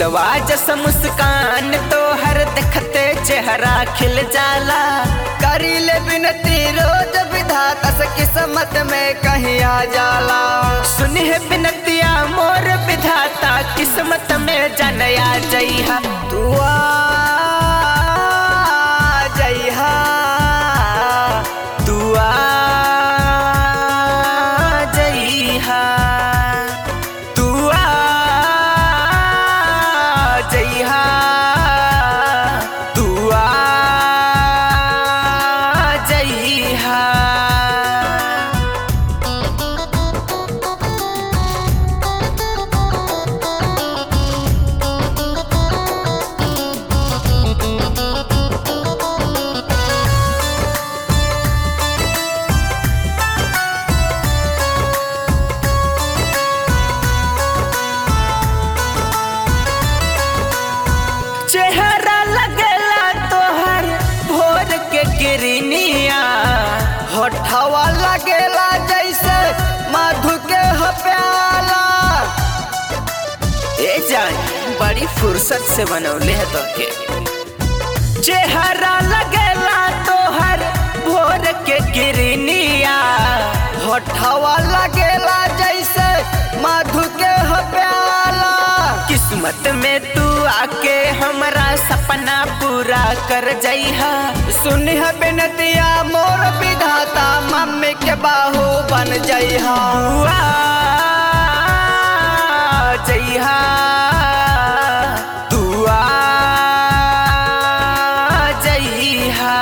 फुलवा जस मुस्कान तो हर देखते चेहरा खिल जाला करी ले बिनती रोज विधाता से किस्मत में कहीं आ जाला सुनी है बिनतिया मोर विधाता किस्मत में जनया जइहा तू आ जइहा तू आ जइहा तू आ जइहा तू आ जइहा चेहरा लगेला तोहर भोर के गिरनिया होठवा लगेला जैसे मधु के हो प्याला ए जान बड़ी फुर्सत से बनौले है तो के चेहरा लगेला तोहर भोर के गिरनिया होठवा लगेला जैसे मधु के हो प्याला किस्मत में तू आके हमरा सपना पूरा कर जइहा सुनी है बिनतिया मोर विधाता मम्मी के बाहू बन जइहा तू आ जइहा तू आ जइहा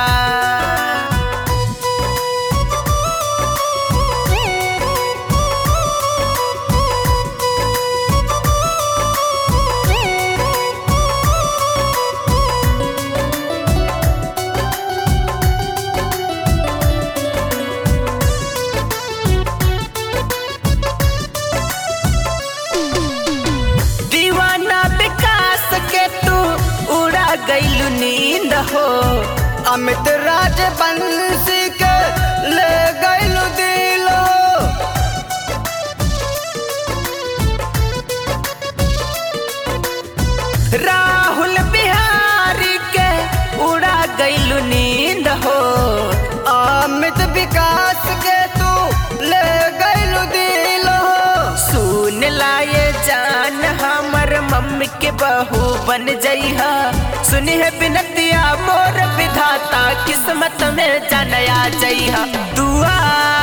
दीवाना विकास के तू उड़ा गईलू नींद हो अमित राज बंसी के ले गइलु दिलो राहुल बिहारी के उड़ा गईलू नींद हो अमित विकास के तू ले गइलु दिलो सुन लाए जान हमर मम्मी के बहू बन जइहा सुनी है बिनतिया मोर विधाता किस्मत में जनया जइहा दुआ